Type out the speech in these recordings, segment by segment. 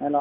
ሄሎ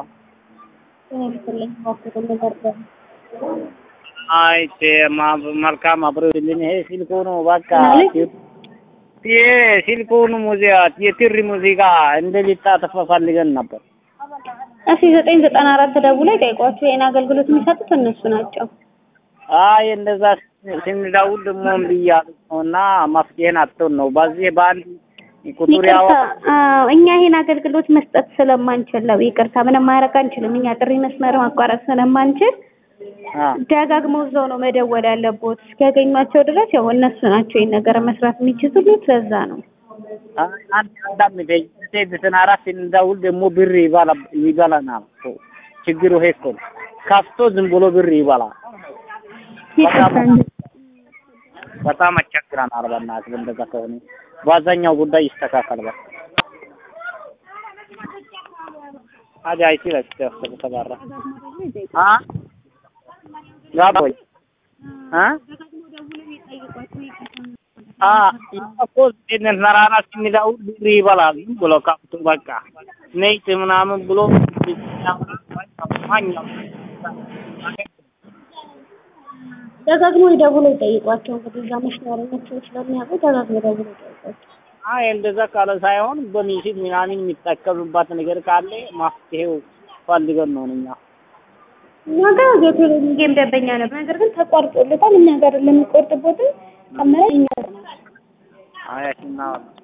ነበር አይ መልካም አብሮ ይልኝ ይሄ ስልኩ ነው በቃ ማለት? ይሄ ስልኩን ሙዚቃ የትሪ ሙዚቃ እንደሊጣጠፍ ፈልገን ነበር። እሺ ዘጠኝ ዘጠና አራት ደውለው ይጠይቋቸው። ይሄን አገልግሎት የሚሰጡት እነሱ ናቸው። አይ እንደዛ ስንደውል ደግሞ እምቢ እያሉ ነው እና መፍትሄን አጥተን ነው በዚህ በአንድ ቁጥር ያው ይቅርታ አዎ፣ እኛ ይሄን አገልግሎት መስጠት ስለማንችል ነው። ይቅርታ ምንም ማድረግ አንችልም። እኛ ጥሪ መስመር ማቋረጥ ስለማንችል አ ደጋግመው እዛው ነው መደወል ያለቦት። እስኪያገኟቸው ድረስ ያው እነሱ ናቸው ይሄን ነገር መስራት የሚችሉት። ለዛ ነው አይ አንድ አንዳም ዘጠኝ ዘጠና አራት ስንደውል ደግሞ ብር ይበላ ይበላናል። ችግሩ ይሄ እኮ ነው። ከፍቶ ዝም ብሎ ብር ይበላል። ይቅርታ እንጂ በጣም አስቸግረናል። በእናትህ እንደዛ ከሆነ በአብዛኛው ጉዳይ ይስተካከል። በቃ አጃ አይሲ ለስተ ተባራ አ ጋቦይ አ አ እኮ እነን ነራና ሲሚዳው ብር ይበላል ዝም ብሎ ከፍቶ በቃ ነይት ምናምን ብሎ ማኛው ደጋግሞ ይደውሉ ይጠይቋቸው። እንግዲህ እዛ መስመረኞች ስለሚያውቁ ደጋግሞ ይደውሉ ይጠይቋቸው። አይ እንደዛ ካለ ሳይሆን በሚስት ምናምን የሚጠቀምባት ነገር ካለ ማፍትሄው ፈልገን ነው እኛ እኛ ጋር የቴሌቪዥን ደንበኛ ነበር፣ ነገር ግን ተቋርጦለታል። እኛ ጋር ለሚቆርጥበትም ቀመረ እኛ አያሽና